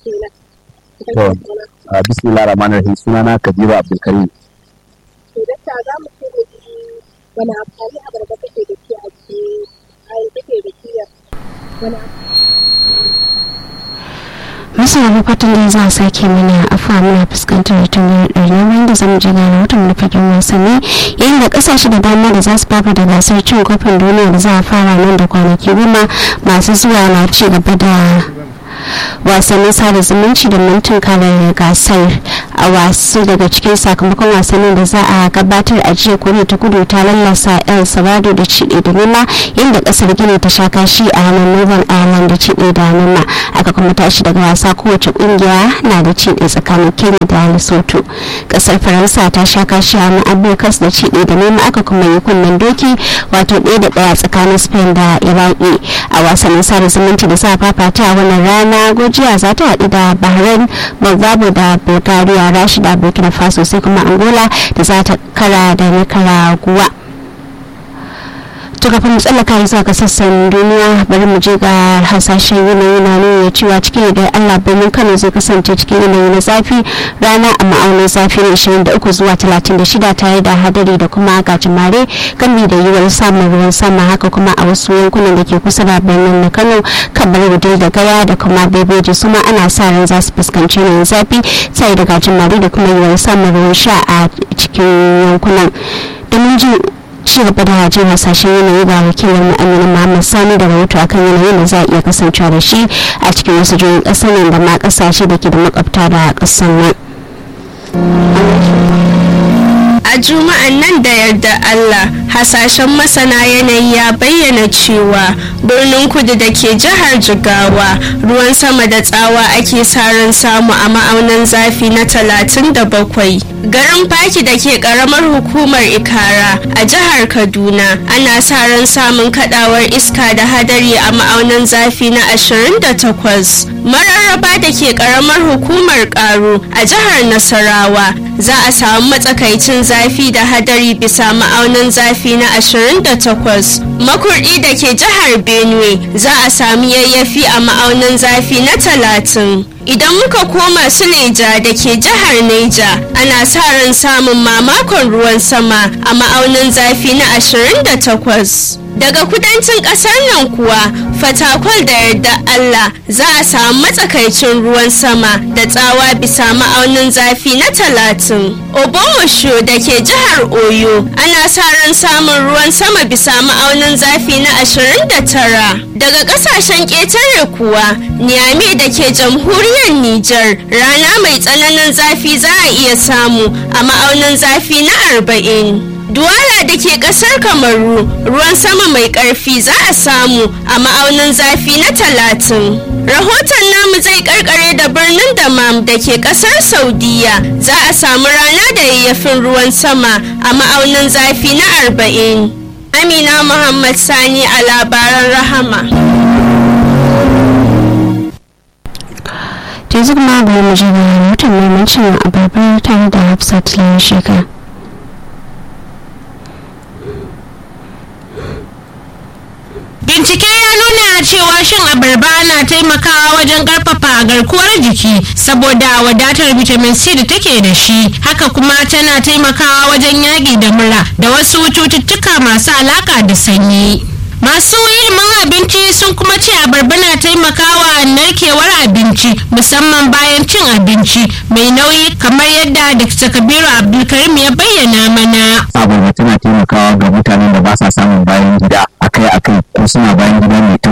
To, a bismillah rahman rahim sunana Kabiru Abdulkarim. To dakta za mu ce da shi wani amfani abarba take da shi a cikin ai take da shi wani masana fatan da za a sake mana afuwa muna fuskantar tambayar ɗari bayan da zamu je ga rahoton na fagen wasanni yayin da ƙasashe da dama da za su fafa da gasar cin kofin duniya da za a fara nan da kwanaki goma masu zuwa na ci gaba da wasannin sada zumunci da mintin kare gasar a wasu daga cikin sakamakon wasannin da za a gabatar a jiya koriya ta kudu ta lallasa el sabado da ciɗe da nema inda kasar gini ta sha kashi a hannun northern ireland da ciɗe da nema aka kuma tashi daga wasa kowace kungiya na da ciɗe tsakanin kenya da lesotho kasar faransa ta sha kashi a hannun abirkas da ciɗe da nema aka kuma yi kunnen doki wato ɗaya da ɗaya tsakanin spain da iraki a wasannin sada zumunci da sa fafata a wannan rana na gojiya za ta haɗu da bahrain moldavo da bulgaria rashida burkina faso sai kuma angola da za ta kara da nicaragua to kafin mu tsallaka zuwa ga sassan duniya bari mu je ga hasashen yanayi na nuna cewa cikin da allah birnin kano zai kasance cikin yanayi na zafi rana a ma'aunin zafi na 23 zuwa 36 tare da hadari da kuma gajimare gami da yiwuwar samun ruwan sama haka kuma a wasu yankunan da ke kusa da birnin na kano kamar wudil da gaya da kuma bebeji su ma ana sa ran za su fuskanci yanayin zafi tare da gajimare da kuma yiwuwar samun ruwan sha a cikin yankunan domin jin ci gaba da jin hasashen yanayi ga wakilin mu amina muhammad sani da rahoto akan yanayin da za a iya kasancewa da shi a cikin wasu jihohin kasar nan da ma kasashe da ke da makwabta da kasar nan a juma'an nan da yarda Allah hasashen masana yanayi ya bayyana cewa birnin kudu da ke jihar jigawa ruwan sama da tsawa ake sa ran samu a ma'aunin zafi na 37 garin faki da ke karamar hukumar ikara a jihar kaduna ana sa ran samun kadawar iska da hadari a ma'aunin zafi na 28 mararraba da ke karamar hukumar karo a jihar nasarawa za a samu matsakaicin zafi da hadari bisa ma'aunin zafi na 28 makurdi da ke jihar benue za a sami yayyafi a ma'aunin zafi na 30 idan muka koma suleja da ke jihar neja ana sa ran samun mamakon ruwan sama a ma'aunin zafi na 28 daga kudancin kasar nan kuwa fatakwal da yarda Allah za a samu matsakaicin ruwan sama da tsawa bisa ma'aunin zafi na talatin obomosho da ke jihar oyo ana sa ran samun ruwan sama bisa ma'aunin zafi na ashirin da tara daga kasashen ƙetare kuwa niyami da ke jamhuriyar nijar rana mai tsananin zafi za a iya samu a ma'aunin zafi na arba'in Duwala da ke kasar Kamaru ruwan sama mai ƙarfi za a samu a ma'aunin zafi na talatin. Rahoton namu zai karkare da birnin Damam da ke kasar Saudiya za a samu rana da yayyafin ruwan sama a ma'aunin zafi na arba'in. Amina Muhammad Sani a labaran rahama. yanzu kuma bari mu je ga rahoton neman cin abarbar tare da hafsat lawan shekara Bincike ya nuna cewa shan abarba na taimakawa wajen karfafa garkuwar jiki saboda wadatar vitamin C da take da shi. Haka kuma tana taimakawa wajen yaƙi da mura da wasu cututtuka masu alaka da sanyi. Masu ilimin abinci sun kuma ce abarba na taimakawa narkewar abinci musamman bayan cin abinci mai nauyi kamar yadda Dr. Kabiru Abdulkarim ya bayyana mana. Abarba tana taimakawa ga mutanen da ba sa samun bayan gida akai-akai ko suna bayan gida mai